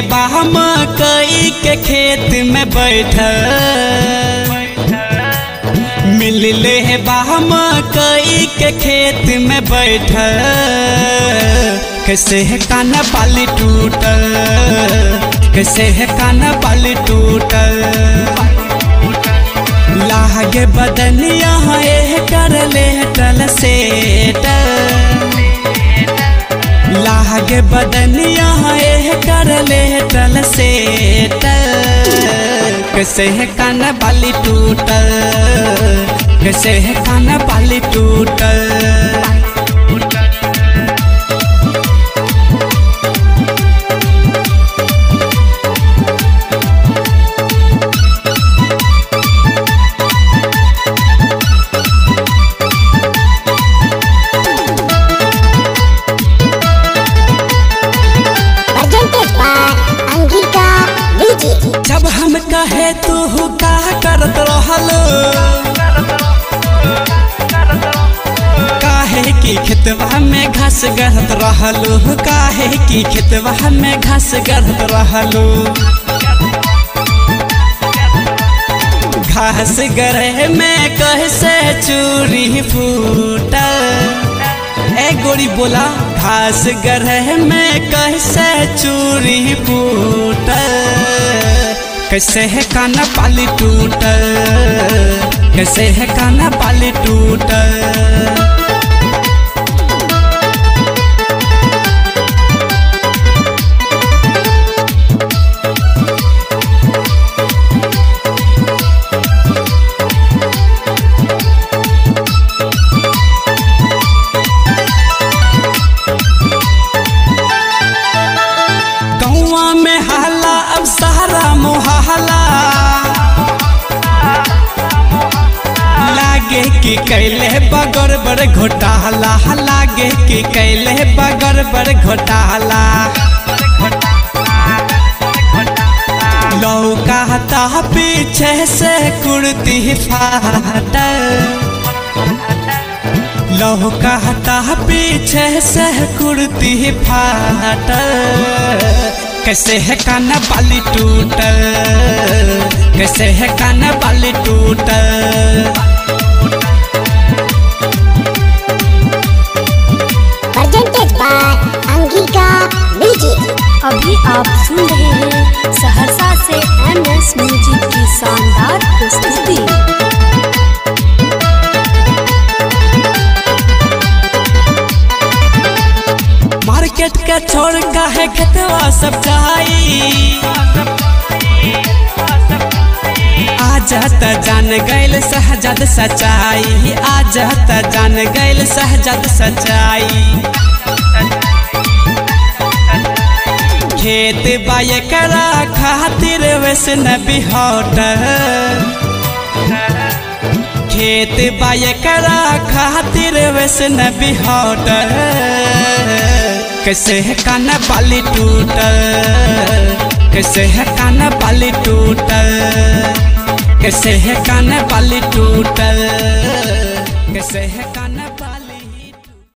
बाम कई के खेत में बैठल मिलले है बाम कई के खेत में बैठल कैसे है काना बाली टूटल कैसे है काना बाली टूटल लागे बदनिया है कर ले टल से लागे बदनिया है कर ले टल से कैसे है कान बाली टूटल कैसे है कान बाली टूटल presented by Angika DJ. जब हम कहे तू का करत रहलो काहे की खेतवा में घास गढ़त रहलो काहे की खेतवा में घास गढ़त रहलो घास गढ़े में कैसे चूरी फूटल ए गोरी बोला घास गढ़े में कैसे चूरी फूटल कैसे है काना पाली टूटल कैसे है काना पाली टूटल कौआ में हाला अब सहारा मोहला लागे कि कैले बगर बड़ घोटाला लागे कि कैले बगर बड़ घोटाला लौकाता पीछे से कुर्ती फाटल लौकाता पीछे से कुर्ती फाटल कैसे है काना बाली टूटल कैसे है काना बाली टूटल Presented by Angika DJ. अभी आप सुन रहे हैं सहरसा से एम एस म्यूजिक की शानदार प्रस्तुति मार्केट के छोड़ का है खेतवा सब जाई आज त जान गैल सहजद सच्चाई आज त जान गैल सहजद सच्चाई खेत बाय करा खातिर वैसन बिहौटल खेत बाय करा खातिर वैसन बिहौटल कैसे है काना बाली टूटल कैसे है काना बाली टूटल कैसे है काना बाली टूटल कैसे है काना बाली